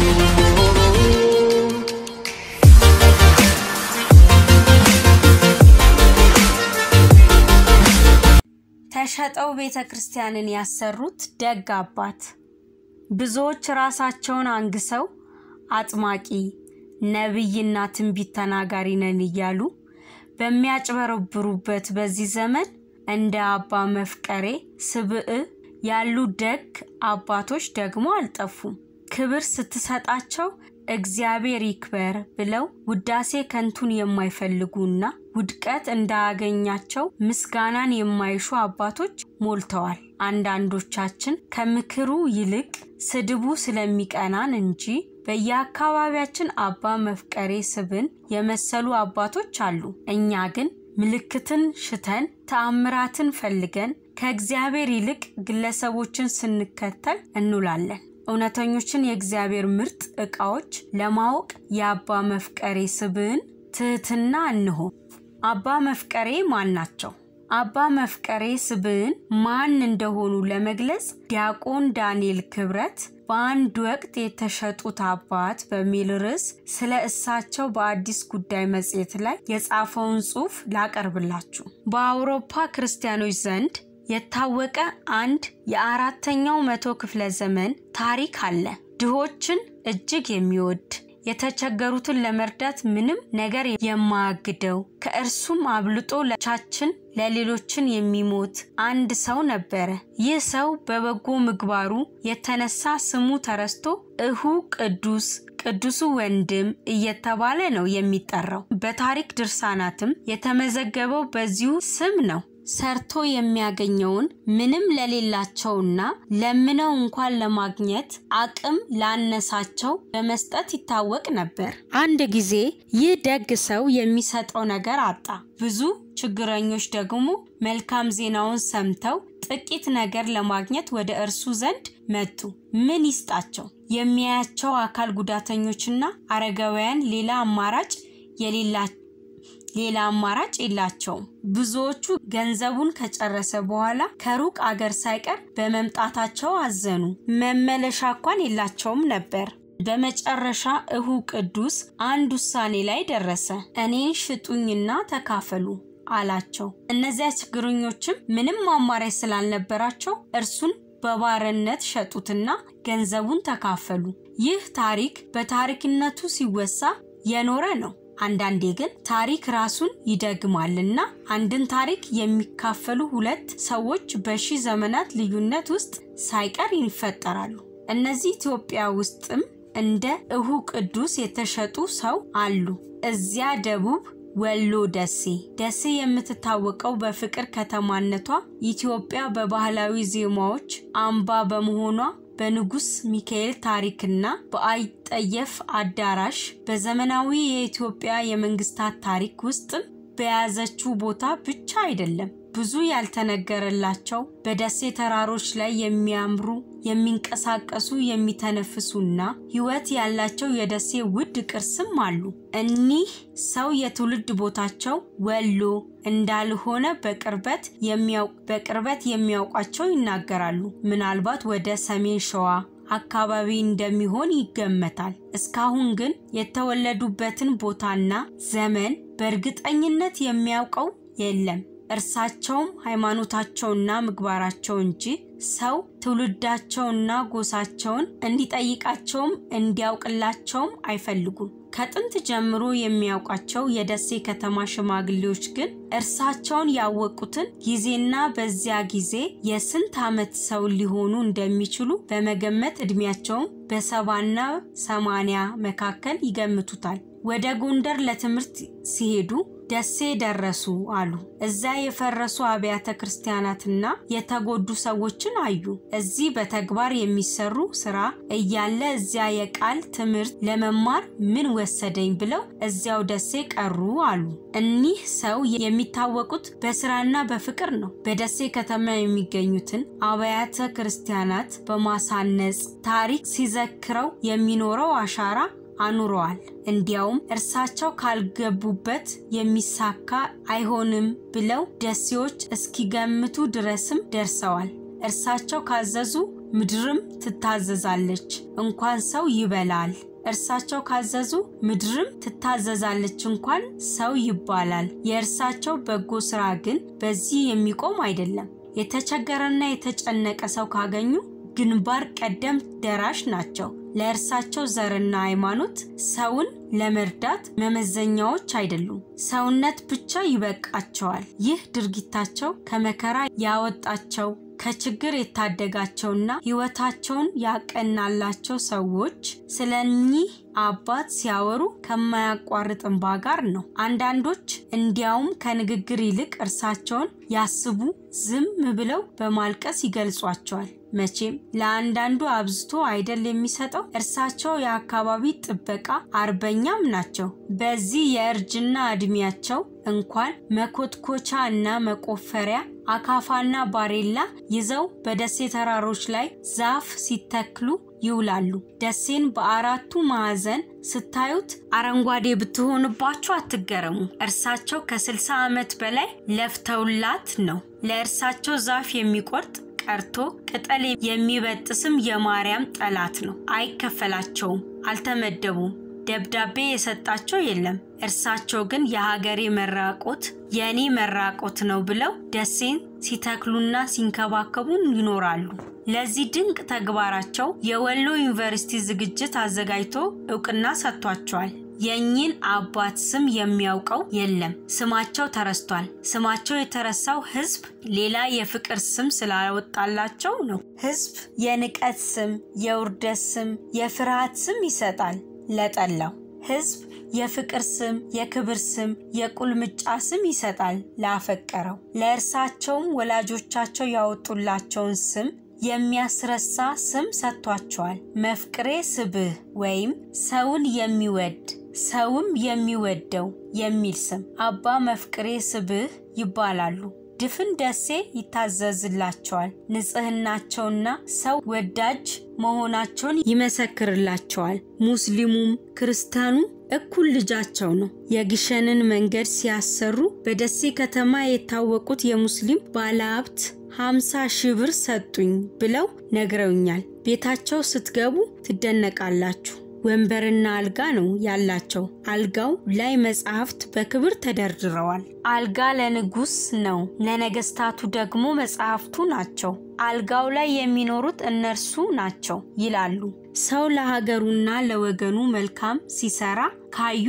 ተሸጠው ቤተ ክርስቲያንን ያሰሩት ደግ አባት ብዙዎች ራሳቸውን አንግሰው አጥማቂ ነቢይና ትንቢት ተናጋሪ ነን እያሉ በሚያጭበረብሩበት በዚህ ዘመን እንደ አባ መፍቀሬ ስብዕ ያሉ ደግ አባቶች ደግሞ አልጠፉም። ክብር ስትሰጣቸው እግዚአብሔር ይክበር ብለው ውዳሴ ከንቱን የማይፈልጉና ውድቀት እንዳያገኛቸው ምስጋናን የማይሹ አባቶች ሞልተዋል። አንዳንዶቻችን ከምክሩ ይልቅ ስድቡ ስለሚቀናን እንጂ በየአካባቢያችን አባ መፍቀሬ ስብን የመሰሉ አባቶች አሉ። እኛ ግን ምልክትን ሽተን ተአምራትን ፈልገን ከእግዚአብሔር ይልቅ ግለሰቦችን ስንከተል እንውላለን። እውነተኞችን የእግዚአብሔር ምርጥ ዕቃዎች ለማወቅ የአባ መፍቀሬ ስብዕን ትህትና እንሆ። አባ መፍቀሬ ማን ናቸው? አባ መፍቀሬ ስብዕን ማን እንደሆኑ ለመግለጽ ዲያቆን ዳንኤል ክብረት በአንድ ወቅት የተሸጡት አባት በሚል ርዕስ ስለ እሳቸው በአዲስ ጉዳይ መጽሔት ላይ የጻፈውን ጽሑፍ ላቀርብላችሁ። በአውሮፓ ክርስቲያኖች ዘንድ የታወቀ አንድ የአራተኛው መቶ ክፍለ ዘመን ታሪክ አለ። ድሆችን እጅግ የሚወድ የተቸገሩትን ለመርዳት ምንም ነገር የማያግደው ከእርሱም አብልጦ ለቻችን ለሌሎችን የሚሞት አንድ ሰው ነበረ። ይህ ሰው በበጎ ምግባሩ የተነሳ ስሙ ተረስቶ እሁ ቅዱስ ቅዱሱ ወንድም እየተባለ ነው የሚጠራው። በታሪክ ድርሳናትም የተመዘገበው በዚሁ ስም ነው። ሰርቶ የሚያገኘውን ምንም ለሌላቸውና ለምነው እንኳን ለማግኘት አቅም ላነሳቸው በመስጠት ይታወቅ ነበር። አንድ ጊዜ ይህ ደግ ሰው የሚሰጠው ነገር አጣ። ብዙ ችግረኞች ደግሞ መልካም ዜናውን ሰምተው ጥቂት ነገር ለማግኘት ወደ እርሱ ዘንድ መጡ። ምን ይስጣቸው? የሚያያቸው አካል ጉዳተኞችና አረጋውያን ሌላ አማራጭ የሌላቸው ሌላ አማራጭ የላቸውም። ብዙዎቹ ገንዘቡን ከጨረሰ በኋላ ከሩቅ አገር ሳይቀር በመምጣታቸው አዘኑ። መመለሻ እንኳን የላቸውም ነበር። በመጨረሻ እሁ ቅዱስ አንድ ውሳኔ ላይ ደረሰ። እኔን ሽጡኝና ተካፈሉ አላቸው። እነዚያ ችግረኞችም ምንም አማራጭ ስላልነበራቸው እርሱን በባርነት ሸጡትና ገንዘቡን ተካፈሉ። ይህ ታሪክ በታሪክነቱ ሲወሳ የኖረ ነው። አንዳንዴ ግን ታሪክ ራሱን ይደግማልና አንድን ታሪክ የሚካፈሉ ሁለት ሰዎች በሺህ ዘመናት ልዩነት ውስጥ ሳይቀር ይፈጠራሉ። እነዚህ ኢትዮጵያ ውስጥም እንደ እሁ ቅዱስ የተሸጡ ሰው አሉ። እዚያ ደቡብ ወሎ ደሴ ደሴ የምትታወቀው በፍቅር ከተማነቷ ኢትዮጵያ በባህላዊ ዜማዎች አምባ በመሆኗ በንጉስ ሚካኤል ታሪክና በአይጠየፍ አዳራሽ በዘመናዊ የኢትዮጵያ የመንግስታት ታሪክ ውስጥም በያዘችው ቦታ ብቻ አይደለም። ብዙ ያልተነገረላቸው በደሴ ተራሮች ላይ የሚያምሩ የሚንቀሳቀሱ የሚተነፍሱና ሕይወት ያላቸው የደሴ ውድ ቅርስም አሉ። እኒህ ሰው የትውልድ ቦታቸው ወሎ እንዳልሆነ በቅርበት በቅርበት የሚያውቋቸው ይናገራሉ። ምናልባት ወደ ሰሜን ሸዋ አካባቢ እንደሚሆን ይገመታል። እስካሁን ግን የተወለዱበትን ቦታና ዘመን በእርግጠኝነት የሚያውቀው የለም። እርሳቸውም ሃይማኖታቸውና ምግባራቸው እንጂ ሰው ትውልዳቸውና ጎሳቸውን እንዲጠይቃቸውም እንዲያውቅላቸውም አይፈልጉም። ከጥንት ጀምሮ የሚያውቋቸው የደሴ ከተማ ሽማግሌዎች ግን እርሳቸውን ያወቁትን ጊዜና በዚያ ጊዜ የስንት ዓመት ሰው ሊሆኑ እንደሚችሉ በመገመት ዕድሜያቸውም በሰባና ሰማንያ መካከል ይገምቱታል። ወደ ጎንደር ለትምህርት ሲሄዱ ደሴ ደረሱ አሉ። እዛ የፈረሱ አብያተ ክርስቲያናትና የተጎዱ ሰዎችን አዩ። እዚህ በተግባር የሚሰሩ ስራ እያለ እዚያ የቃል ትምህርት ለመማር ምን ወሰደኝ ብለው እዚያው ደሴ ቀሩ አሉ። እኒህ ሰው የሚታወቁት በስራና በፍቅር ነው። በደሴ ከተማ የሚገኙትን አብያተ ክርስቲያናት በማሳነጽ ታሪክ ሲዘክረው የሚኖረው አሻራ አኑረዋል። እንዲያውም እርሳቸው ካልገቡበት የሚሳካ አይሆንም ብለው ደሴዎች እስኪገምቱ ድረስም ደርሰዋል። እርሳቸው ካዘዙ ምድርም ትታዘዛለች፣ እንኳን ሰው ይበላል። እርሳቸው ካዘዙ ምድርም ትታዘዛለች፣ እንኳን ሰው ይባላል። የእርሳቸው በጎ ስራ ግን በዚህ የሚቆም አይደለም። የተቸገረና የተጨነቀ ሰው ካገኙ ግንባር ቀደም ደራሽ ናቸው። ለእርሳቸው ዘርና ሃይማኖት ሰውን ለመርዳት መመዘኛዎች አይደሉም። ሰውነት ብቻ ይበቃቸዋል። ይህ ድርጊታቸው ከመከራ ያወጣቸው ከችግር የታደጋቸውና ሕይወታቸውን ያቀናላቸው ሰዎች ስለ እኚህ አባት ሲያወሩ ከማያቋርጥ እንባ ጋር ነው። አንዳንዶች እንዲያውም ከንግግር ይልቅ እርሳቸውን ያስቡ ዝም ብለው በማልቀስ ይገልጿቸዋል። መቼም ለአንዳንዱ አብዝቶ አይደል የሚሰጠው። እርሳቸው የአካባቢ ጥበቃ አርበኛም ናቸው። በዚህ የእርጅና ዕድሜያቸው እንኳን መኮትኮቻ እና መቆፈሪያ አካፋና ባሬላ ይዘው በደሴ ተራሮች ላይ ዛፍ ሲተክሉ ይውላሉ። ደሴን በአራቱ ማዕዘን ስታዩት አረንጓዴ ብትሆንባችሁ አትገረሙ። እርሳቸው ከ60 ዓመት በላይ ለፍተውላት ነው። ለእርሳቸው ዛፍ የሚቆርጥ ቀርቶ ቅጠል የሚበጥስም የማርያም ጠላት ነው። አይከፈላቸውም፣ አልተመደቡም። ደብዳቤ የሰጣቸው የለም። እርሳቸው ግን የሀገሬ መራቆት የእኔ መራቆት ነው ብለው ደሴን ሲተክሉና ሲንከባከቡ ይኖራሉ። ለዚህ ድንቅ ተግባራቸው የወሎ ዩኒቨርሲቲ ዝግጅት አዘጋጅቶ እውቅና ሰጥቷቸዋል። የእኚህን አባት ስም የሚያውቀው የለም። ስማቸው ተረስቷል። ስማቸው የተረሳው ሕዝብ ሌላ የፍቅር ስም ስላወጣላቸው ነው። ሕዝብ የንቀት ስም፣ የውርደት ስም፣ የፍርሃት ስም ይሰጣል ለጠላው። ሕዝብ የፍቅር ስም፣ የክብር ስም፣ የቁልምጫ ስም ይሰጣል ላፈቀረው። ለእርሳቸውም ወላጆቻቸው ያወጡላቸውን ስም የሚያስረሳ ስም ሰጥቷቸዋል። መፍቅሬ ስብህ ወይም ሰውን የሚወድ ሰውም የሚወደው የሚል ስም አባ መፍቅሬ ስብህ ይባላሉ። ድፍን ደሴ ይታዘዝላቸዋል። ንጽህናቸውና ሰው ወዳጅ መሆናቸውን ይመሰክርላቸዋል። ሙስሊሙም ክርስቲያኑ እኩል ልጃቸው ነው። የግሸንን መንገድ ሲያሰሩ በደሴ ከተማ የታወቁት የሙስሊም ባለሀብት ሀምሳ ሺህ ብር ሰጡኝ ብለው ነግረውኛል። ቤታቸው ስትገቡ ትደነቃላችሁ። ወንበርና አልጋ ነው ያላቸው። አልጋው ላይ መጽሐፍት በክብር ተደርድረዋል። አልጋ ለንጉስ ነው፣ ለነገስታቱ ደግሞ መጽሐፍቱ ናቸው። አልጋው ላይ የሚኖሩት እነርሱ ናቸው ይላሉ። ሰው ለሀገሩና ለወገኑ መልካም ሲሰራ ካዩ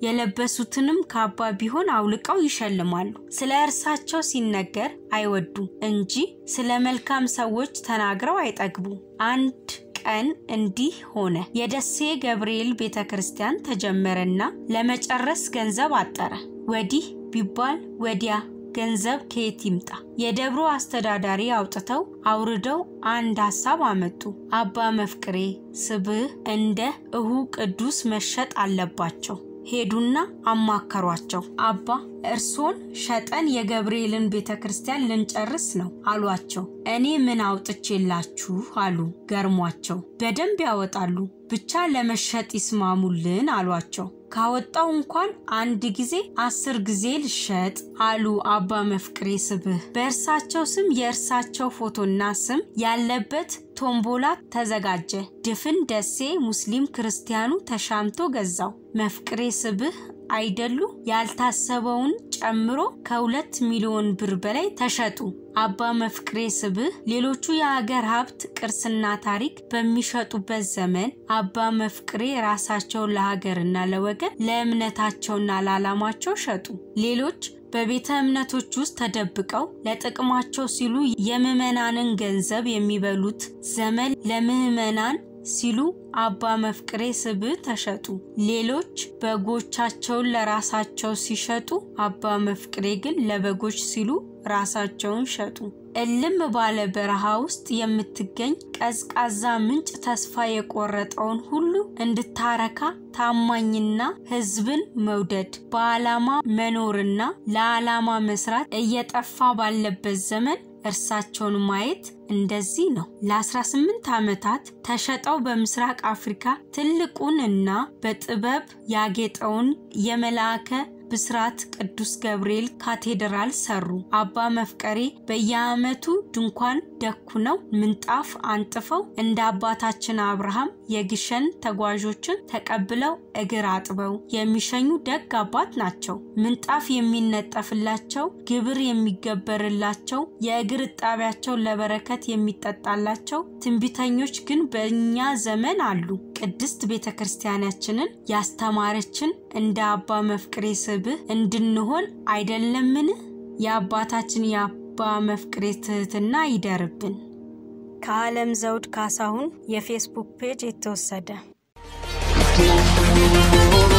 የለበሱትንም ካባ ቢሆን አውልቀው ይሸልማሉ። ስለ እርሳቸው ሲነገር አይወዱም እንጂ ስለ መልካም ሰዎች ተናግረው አይጠግቡ። አንድ ቀን እንዲህ ሆነ። የደሴ ገብርኤል ቤተ ክርስቲያን ተጀመረና ለመጨረስ ገንዘብ አጠረ። ወዲህ ቢባል ወዲያ ገንዘብ ከየት ይምጣ? የደብሮ አስተዳዳሪ አውጥተው አውርደው አንድ ሀሳብ አመጡ። አባ መፍቅሬ ስብህ እንደ እሁ ቅዱስ መሸጥ አለባቸው። ሄዱና አማከሯቸው። አባ እርሶን ሸጠን የገብርኤልን ቤተ ክርስቲያን ልንጨርስ ነው አሏቸው። እኔ ምን አውጥቼላችሁ አሉ ገርሟቸው። በደንብ ያወጣሉ ብቻ ለመሸጥ ይስማሙልን አሏቸው። ካወጣው እንኳን አንድ ጊዜ አስር ጊዜ ልሸጥ አሉ አባ መፍቅሬ ስብህ። በእርሳቸው ስም የእርሳቸው ፎቶና ስም ያለበት ቶምቦላ ተዘጋጀ። ድፍን ደሴ ሙስሊም ክርስቲያኑ ተሻምቶ ገዛው። መፍቅሬ ስብህ አይደሉ ያልታሰበውን ጨምሮ ከሁለት ሚሊዮን ብር በላይ ተሸጡ። አባ መፍቅሬ ስብህ ሌሎቹ የሀገር ሀብት ቅርስና ታሪክ በሚሸጡበት ዘመን አባ መፍቅሬ ራሳቸው ለሀገርና ለወገን ለእምነታቸውና ለዓላማቸው ሸጡ። ሌሎች በቤተ እምነቶች ውስጥ ተደብቀው ለጥቅማቸው ሲሉ የምዕመናንን ገንዘብ የሚበሉት ዘመን ለምዕመናን ሲሉ አባ መፍቅሬ ስብህ ተሸጡ። ሌሎች በጎቻቸውን ለራሳቸው ሲሸጡ፣ አባ መፍቅሬ ግን ለበጎች ሲሉ ራሳቸውን ሸጡ። እልም ባለ በረሃ ውስጥ የምትገኝ ቀዝቃዛ ምንጭ ተስፋ የቆረጠውን ሁሉ እንድታረካ ታማኝና ሕዝብን መውደድ በዓላማ መኖርና ለዓላማ መስራት እየጠፋ ባለበት ዘመን እርሳቸውን ማየት እንደዚህ ነው። ለ18 ዓመታት ተሸጠው በምስራቅ አፍሪካ ትልቁን እና በጥበብ ያጌጠውን የመልአከ ብስራት ቅዱስ ገብርኤል ካቴድራል ሰሩ። አባ መፍቀሬ በየዓመቱ ድንኳን ደኩነው ምንጣፍ አንጥፈው እንደ አባታችን አብርሃም የግሸን ተጓዦችን ተቀብለው እግር አጥበው የሚሸኙ ደግ አባት ናቸው። ምንጣፍ የሚነጠፍላቸው፣ ግብር የሚገበርላቸው፣ የእግር እጣቢያቸው ለበረከት የሚጠጣላቸው ትንቢተኞች ግን በእኛ ዘመን አሉ። ቅድስት ቤተ ክርስቲያናችንን ያስተማረችን እንደ አባ መፍቅሬ ስብህ እንድንሆን አይደለምን? የአባታችን የአባ መፍቅሬ ትህትና ይደርብን። ከዓለም ዘውድ ካሳሁን የፌስቡክ ፔጅ የተወሰደ